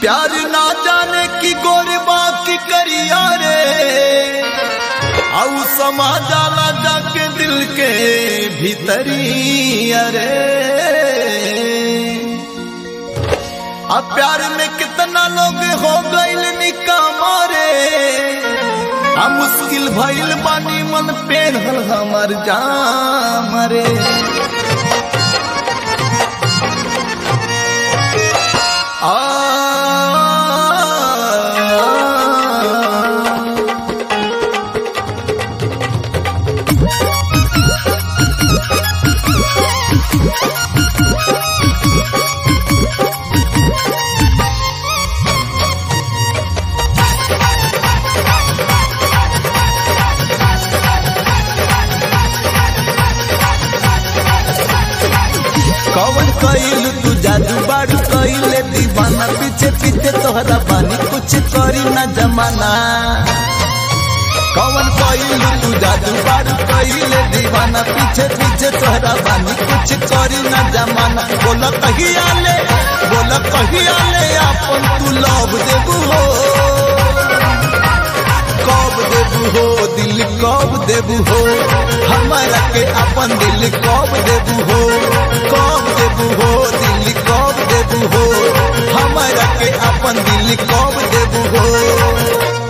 प्यार ना जाने की गोरबा की करिया रे आउ समा जाला जाके दिल के भीतरी अरे अब प्यार में कितना लोग हो गईल निकामा रे आ मुश्किल भइल बानी मन पेढ़ल हमर जाम रे आ कवन कइल तू जादू बाड़ू कइले दीवाना पीछे पीछे तोहरा बानी कुछ करी ना जमाना कवन कइल तू जादू बाड़ू कइले दीवाना पीछे पीछे तोहरा बानी कुछ करी ना जमाना बोल कहिया ले बोल कहिया ले अपन तू लव देबू हो कब देबू हो दिल कब देबू हो हमारा के अपन दिल कब देबू हो कब देबू हो दिल कब देबू हो हमारा के अपन दिल कब देबू हो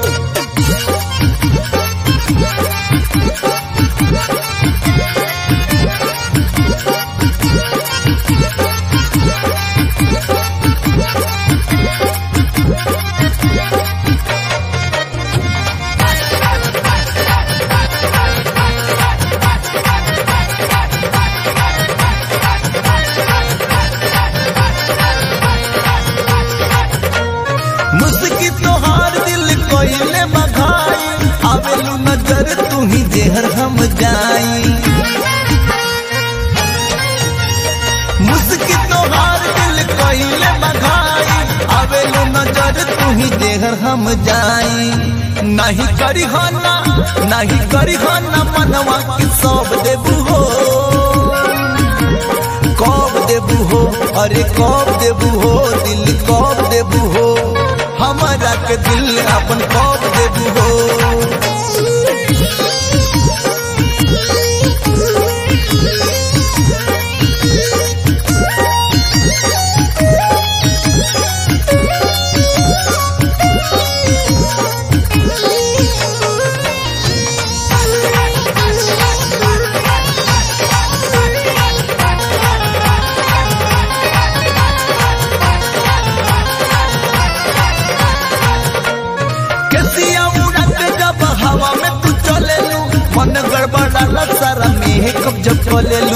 मुस्की तोहार दिल कोइले बघाई आवेलू नजर तू ही जेहर हम जाई मुस्की तोहार दिल कोइले बघाई आवेलू नजर तू ही जेहर हम जाई नहीं करी हो ना नहीं करी हो ना मनवा की सब देबू हो कब देबू हो अरे कब देबू हो दिल कब देबू हो हमारा के दिल अपन कब देबू हो कैसिया उड़त जब हवा में तू चले लू मन गड़बड़ाला सारा मेह कब जब चले लू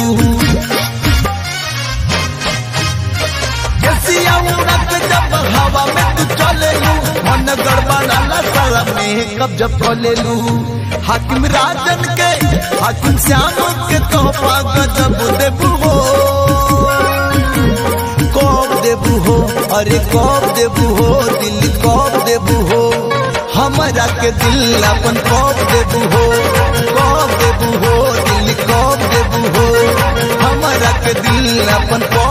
कैसिया उड़त जब हवा में तू चले लू मन गड़बड़ाला सारा मेह कब जब चले लू हाकिम राजन के हाकिम श्याम के तोहफा गजब देबू हो कब देबू हो अरे कब देबू हो दिल कब देबू हो हमारा के दिल अपन कब देबू हो कब देबू हो दिल कब देबू हो हमारा के दिल अपन कब